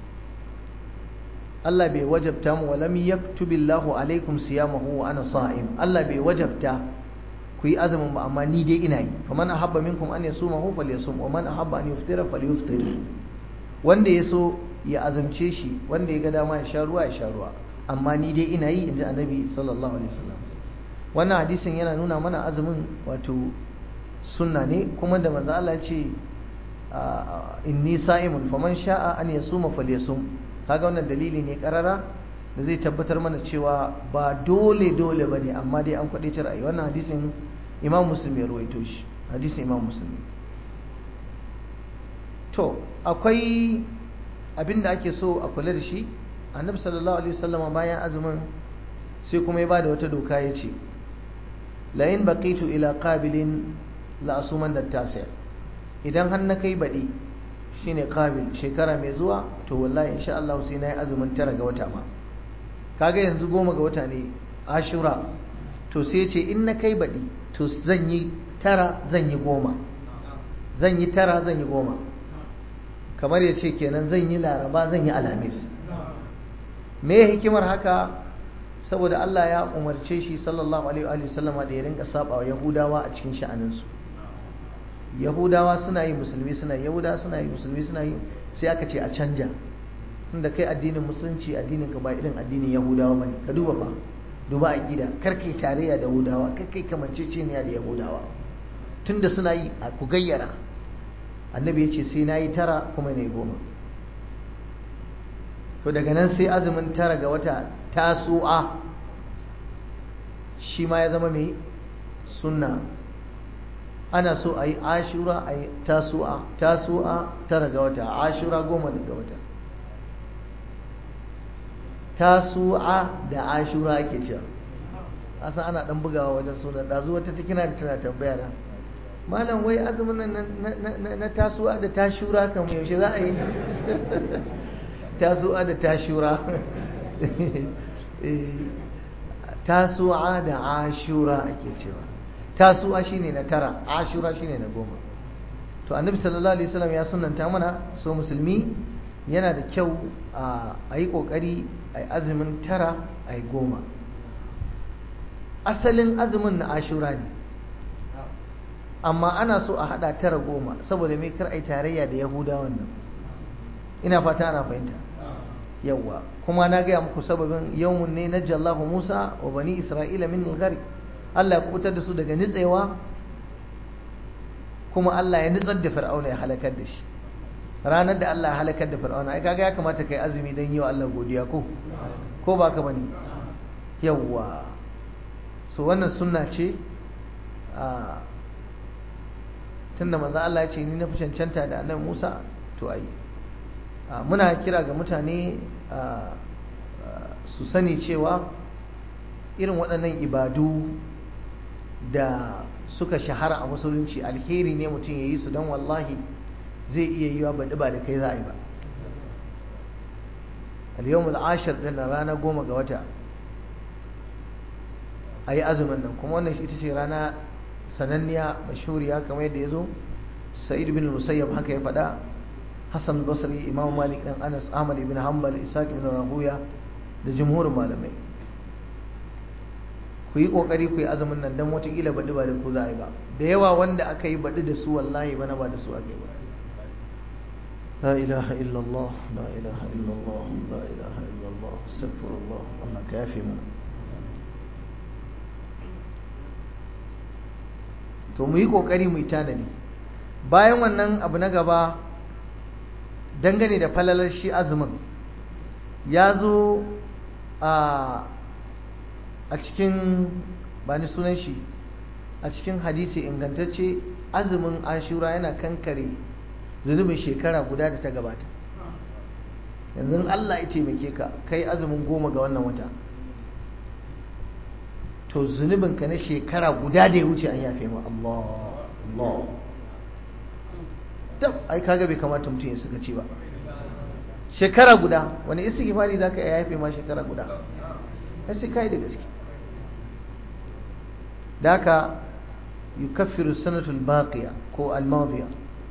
Allah bai wajabta mu walam yaktubillahu alaikum siyamahu wa ana sa'im Allah bai wajabta ku yi azumin ba amma ni dai ina yi faman ahabba minkum an yasumahu falyasum wa man ahabba an yuftira falyuftir wanda ya so ya azumce shi wanda ya ga dama ya sha ruwa ya sha ruwa amma ni dai ina yi inji annabi sallallahu alaihi wasallam wannan hadisin yana nuna mana azumin wato sunna ne kuma da manzo Allah ya ce inni sa'imun faman sha'a an yasuma falyasum kaga wannan dalili ne karara da zai tabbatar mana cewa ba dole dole bane amma dai an kwade ra'ayi wannan hadisin Imam Muslim ya rawaito shi hadisin Imam Muslim to akwai abin da ake so a kula da shi Annabi sallallahu alaihi wasallam bayan azumin sai kuma ya bada wata doka ya ce la in baqitu ila qabilin la asuman da tasi' idan har na kai baɗi shine qabil shekara mai zuwa to wallahi insha Allah sai na yi azumin tara ga wata ma kaga yanzu goma ga wata ne ashura to sai ce in na kai baɗi to zan yi tara zan yi goma zan yi tara zan yi goma kamar ya ce kenan zan yi laraba zan yi alhamis me hikimar haka saboda Allah ya umarce shi sallallahu alaihi wa sallama da ya rinka saba wa yahudawa a cikin sha'aninsu yahudawa suna yi musulmi suna yi yahudawa suna yi musulmi suna yi sai aka ce a canja inda kai addinin musulunci addinin ka ba irin addinin yahudawa bane ka duba fa duba aqida kar kai tarayya da yahudawa kar kai kamanceceniya da yahudawa tunda suna yi a ku gayyara annabi ya ce sai na yi tara kuma na yi goma to daga nan sai azumin tara ga wata tasu'a shi ma ya zama mai sunna ana so a yi ashura a yi tasu'a tasu'a tara ga wata ashura goma daga wata tasu'a da ashura ake cewa asa ana dan bugawa wajen suna ɗazu wata cikina da tana tambaya na malam wai azumin nan na tasu'a da tashura kan yaushe za a yi tasu'a da tashura tasu'a da ashura ake cewa tasu'a shine na tara ashura shine na goma to annabi sallallahu alaihi wasallam ya sunanta mana so musulmi yana da kyau a yi kokari a yi azumin tara a yi goma asalin azumin na ashura ne amma ana so a hada tara goma saboda mai kar a yi tarayya da yahudawan nan ina fata ana fahimta yawwa kuma na gaya muku sababin yawmun ne na jallahu musa wa bani isra'ila min gari Allah ya kubutar da su daga nitsewa kuma Allah ya nitsar da fir'auna ya halakar da shi ranar da Allah ya halakar da fir'auna ai kaga ya kamata kai azumi don yi wa Allah godiya ko ko ba ka bane yawwa so wannan sunna ce a tunda manzo Allah ya ce ni na fi cancanta da annabi Musa to ai muna kira ga mutane su sani cewa irin waɗannan ibadu da suka shahara a musulunci alheri ne mutum ya yi su don wallahi zai iya yiwa baɗi ba da kai za a yi ba al-yawmul ashir din rana goma ga wata a yi azumin nan kuma wannan ita ce rana sananniya mashuriya kamar yadda ya zo sa'id bin musayyab haka ya faɗa hassan basri imam malik ɗan anas ahmad ibn hanbal isaac ibn rahuya da jumhurin malamai ku yi ƙoƙari ku yi azumin nan don watakila baɗi ba da ku za a yi ba da yawa wanda aka yi baɗi da su wallahi bana ba da su aka yi ba لا إله إلا الله لا إله إلا الله لا إله إلا الله استغفر الله الله كافي من to mu yi ƙoƙari mu yi tanadi bayan wannan abu na gaba dangane da falalar shi azumin ya zo a cikin ba ni sunan shi a cikin hadisi ingantacce azumin ashura yana kankare zunubin shekara guda da ta gabata yanzu Allah ya taimake ka kai azumin goma ga wannan wata to zunubin ka na shekara guda da ya wuce an yafe ma Allah Allah tab ai kaga bai kamata mutum ya suka ci ba shekara guda wani istighfari zaka ya yafe ma shekara guda sai kai da gaske daka yukaffiru sanatul baqiya ko al-madiya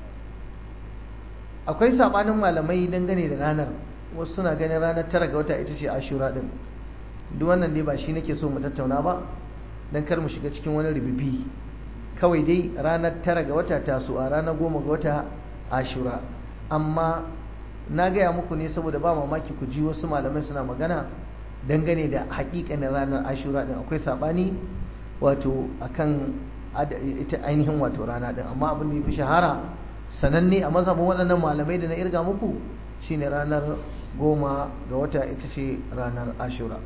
akwai sabanin malamai dangane da ranar wasu suna ganin ranar tara ga wata ita ce ashura din duk wannan dai ba shi nake so mu tattauna ba dan kar mu shiga cikin wani rububi kawai dai ranar tara ga wata taso a ranar goma ga wata ashura amma na gaya muku ne saboda ba mamaki ku ji wasu malamai suna magana dangane da hakikanin ranar ashura din akwai sabani wato akan ita ainihin wato rana din amma abin da ya fi shahara sananne a mazhabin waɗannan malamai da na irga muku shine ranar goma ga wata ita ce ranar ashura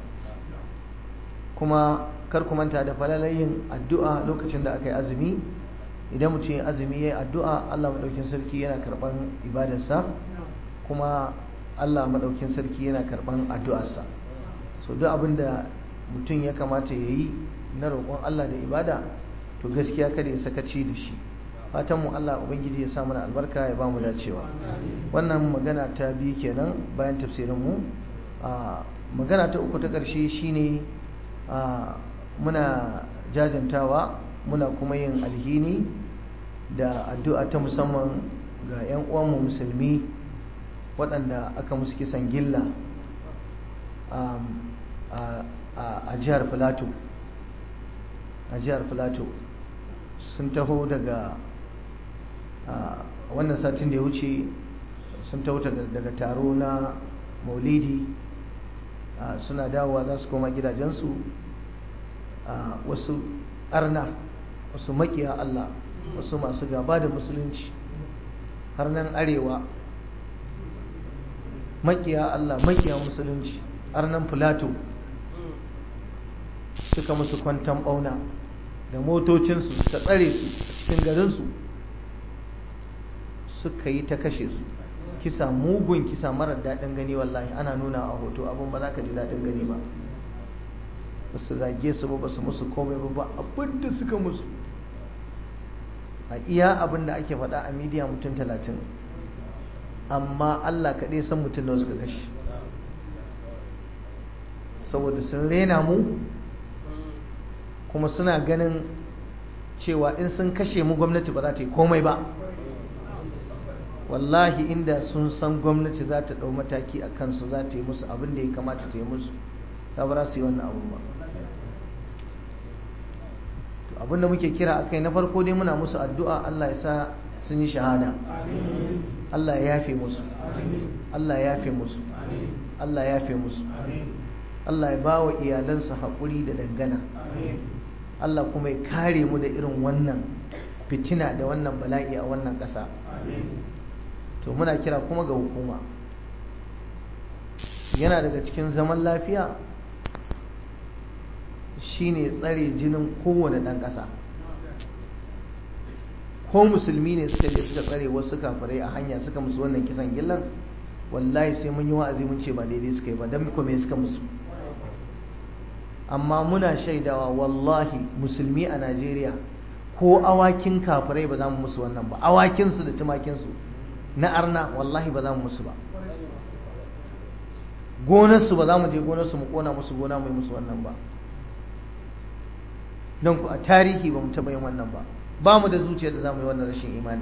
kuma kar ku manta da falalayin addu'a lokacin da aka yi azumi idan mutum ya azumi ya yi addu'a allah maɗaukin sarki yana karɓan ibadarsa kuma allah maɗaukin sarki yana karɓan addu'arsa so duk abin da mutum ya kamata ya yi na roƙon allah da ibada to gaskiya kada ya sakaci da shi fatan mu Allah ubangiji ya sa mana albarka ya ba mu dacewa wannan magana ta biyu kenan bayan tafsirin mu magana ta uku ta ƙarshe shine muna jajantawa muna kuma yin alhini da addu'a ta musamman ga 'yan uwanmu musulmi waɗanda aka musu kisan gilla a jihar filato a jihar filato sun taho daga wannan satin da ya wuce sun taho daga taro na maulidi suna dawowa za su koma gidajensu wasu arna wasu makiya Allah wasu masu gaba da musulunci har nan arewa makiya Allah makiya musulunci arnan filato suka musu kwantan bauna da motocinsu suka tsare su cikin garinsu suka yi ta kashe su kisa mugun kisa marar daɗin gani wallahi ana nuna a hoto abin ba za ka ji daɗin gani ba ba su zage su ba ba su musu komai ba abin da suka musu a iya abin da ake faɗa a midiya mutum talatin amma allah kaɗai san mutum da suka kashe saboda sun rena mu kuma suna ganin cewa in sun kashe mu gwamnati ba za ta yi komai ba wallahi inda sun san gwamnati za ta ɗau mataki a kansu za ta yi musu abin da ya kamata ta yi musu ta ba su yi wannan abu ba abin da muke kira a kai na farko dai muna musu addu'a Allah ya sa sun yi shahada Allah ya yafe musu Allah ya yafe musu Allah ya yafe musu Allah ya ba wa iyalansa haƙuri da dangana Allah kuma ya kare mu da irin wannan fitina da wannan bala'i a wannan ƙasa to muna kira kuma ga hukuma yana daga cikin zaman lafiya shine tsare jinin kowane ɗan ƙasa ko musulmi ne suka je suka tsare wasu kafirai a hanya suka musu wannan kisan gillan wallahi sai mun yi wa'azi mun ce ba daidai suka yi ba don me suka musu amma muna shaidawa wallahi musulmi a najeriya ko awakin kafirai ba za mu musu wannan ba awakinsu da tumakinsu na arna wallahi ba za mu musu ba gonarsu ba za mu je gonarsu mu kona musu gona mu yi musu wannan ba don ku a tarihi ba mu taɓa yin wannan ba ba mu da zuciya da za mu yi wannan rashin imani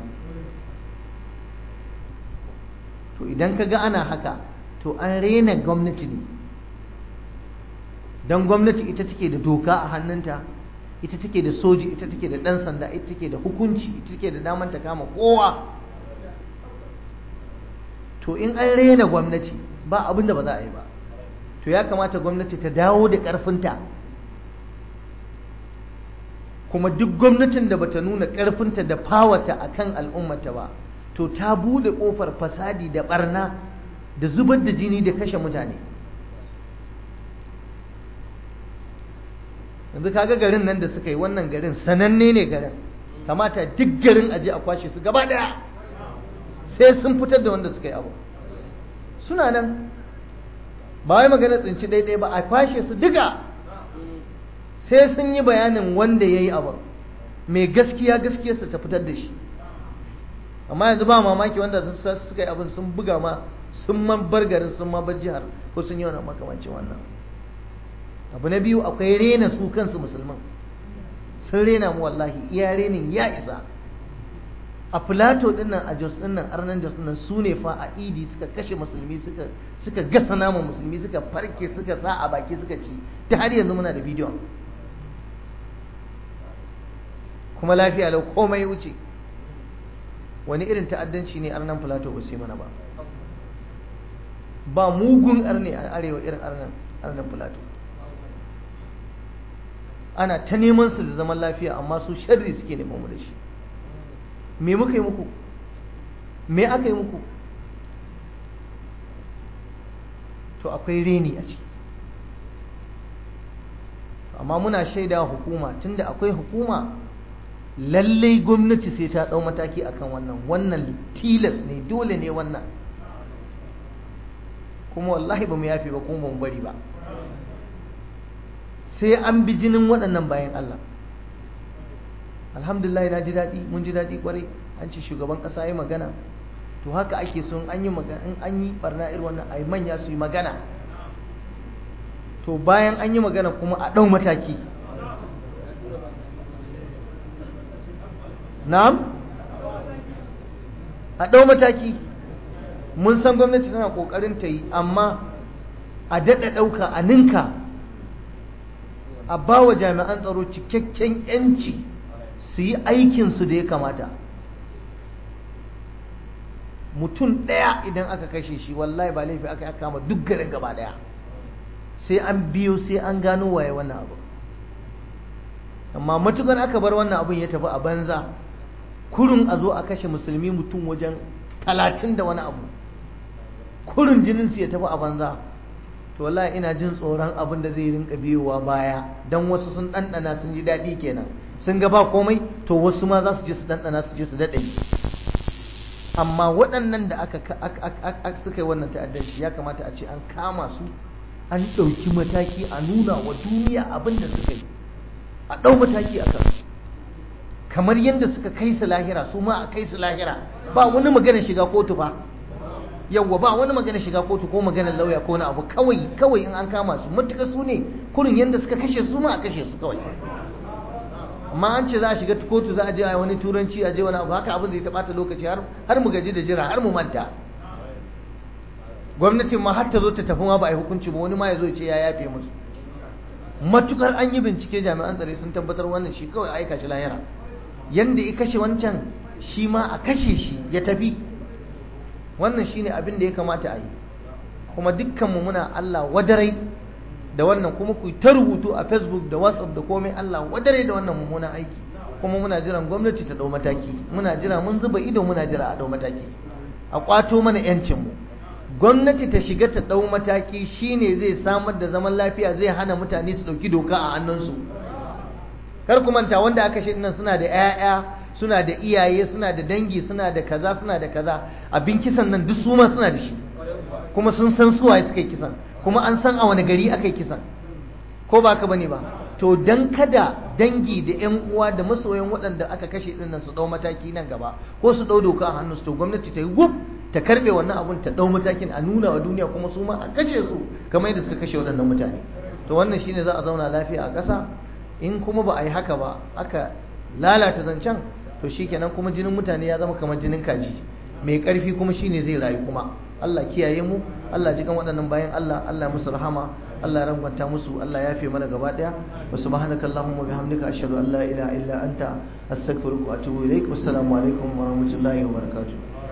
to idan ka ga ana haka to an rena gwamnati ne don gwamnati ita take da doka a hannunta ita take da soji ita take da ɗan sanda ita take da hukunci ita take da daman ta kama kowa to in an rena gwamnati ba abin da ba za a yi ba to ya kamata gwamnati ta dawo da ƙarfinta kuma duk gwamnatin da bata nuna ƙarfinta da fawata a kan al'ummata ba to ta bude ƙofar fasadi da barna da zubar da jini da kashe mutane yanzu kaga garin nan da suka yi wannan garin sananne ne garin kamata duk garin aje a kwashe su gaba daya sai sun fitar da wanda suka yi abu suna nan ba wai magana tsinci daidai ba a kwashe su duka sai sun yi bayanin wanda ya yi abu mai gaskiya gaskiyarsa ta fitar da shi amma yanzu ba mamaki wanda suka yi abin sun buga ma sun man bar garin sun ma bar jihar ko sun yi wani makamancin wannan abu na biyu akwai rena su kansu musulman sun rena mu wallahi iya renin ya isa a filato dinnan a jos dinnan arnan jos dinnan su ne fa a idi suka kashe musulmi suka suka gasa naman musulmi suka farke suka sa a baki suka ci ta har yanzu muna da bidiyon kuma lafiya lau komai wuce wani irin ta'addanci ne arnan filato ba sai mana ba ba mugun arne a arewa irin arnan arnan filato ana ta neman su da zaman lafiya amma su sharri suke neman mu da shi me muka yi muku me aka yi muku to akwai reni a ciki amma muna shaida hukuma tunda akwai hukuma lallai gwamnati sai ta ɗau mataki akan wannan wannan tilas ne dole ne wannan kuma wallahi ba mu yafe ba kuma ba mu bari ba sai an bi jinin waɗannan bayan Allah alhamdulillah na ji daɗi mun ji daɗi kwarai an ce shugaban ƙasa ya magana to haka ake son an yi magana in an yi barna irin wannan ai manya su yi magana to bayan an yi magana kuma a ɗau mataki na'am a ɗau mataki mun san gwamnati tana ƙoƙarin ta yi amma a daɗa ɗauka a ninka a ba wa jami'an tsaro cikakken 'yanci su yi aikinsu da ya kamata mutum ɗaya idan aka kashe shi wallahi ba laifi aka kama duk garin gaba ɗaya sai an biyo sai an gano waye wannan abu amma matukar aka bar wannan abun ya tafi a banza kurun a zo a kashe musulmi mutum wajen talatin da wani abu kurun jininsu ya tafi a banza to wallahi ina jin tsoron abin da zai rinka biyowa baya don wasu sun ɗanɗana sun ji daɗi kenan sun ga ba komai to wasu ma za su je su ɗanɗana su je su daɗe amma waɗannan da aka suka yi wannan ta'addanci ya kamata a ce an kama su an ɗauki mataki a nuna wa duniya abin da suka yi a ɗau mataki a kansu kamar yadda suka kai su lahira su ma a kai su lahira ba wani magana shiga kotu ba yawwa ba wani magana shiga kotu ko maganar lauya ko na abu kawai kawai in an kama su matuka su ne kurin yadda suka kashe su ma a kashe su kawai amma an ce za a shiga kotu za a je a wani turanci a je wani abu haka abin zai ta bata lokaci har mu gaji da jira har mu manta gwamnatin ma har ta zo ta tafi ma ba a yi hukunci ba wani ma ya zo ce ya yafe musu matukar an yi bincike jami'an tsare sun tabbatar wannan shi kawai aika shi lahira yanda ya kashe wancan shi ma a kashe shi ya tafi wannan shine abin da ya kamata a yi kuma dukkanmu muna Allah wadarai da wannan kuma ku ta rubutu a facebook da whatsapp da komai Allah wadare da wannan mummunan aiki kuma muna jiran gwamnati ta dau mataki muna jira mun zuba ido muna jira a dau mataki a kwato mana yancin mu gwamnati ta shiga ta dau mataki shine zai samar da zaman lafiya zai hana mutane su dauki doka a hannunsu kar ku manta wanda aka shi nan suna da 'ya'ya suna da iyaye suna da dangi suna da kaza suna da kaza abin kisan nan duk su ma suna da shi kuma sun san suwaye suka yi kisan kuma an san a wani gari aka yi kisan ko ba ka bane ba to dan kada dangi da yan uwa da masoyan waɗanda aka kashe din nan su dau mataki nan gaba ko su dau doka a hannun su to gwamnati ta yi gub ta karbe wannan abun ta dau matakin a nuna wa duniya kuma su ma a kashe su kamar yadda suka kashe waɗannan mutane to wannan shine za a zauna lafiya a ƙasa in kuma ba a yi haka ba aka lalata zancen to shikenan kuma jinin mutane ya zama kamar jinin kaji mai ƙarfi kuma shine zai rayu kuma Allah kiyaye mu Allah ji kan waɗannan bayan Allah Allah musu rahama Allah ya rangwanta musu Allah ya fi mana gaba ɗaya wa subhanaka allahumma bihamdika ashhadu an la ilaha illa anta astaghfiruka wa atubu ilaik wassalamu alaikum wa rahmatullahi wa barakatuh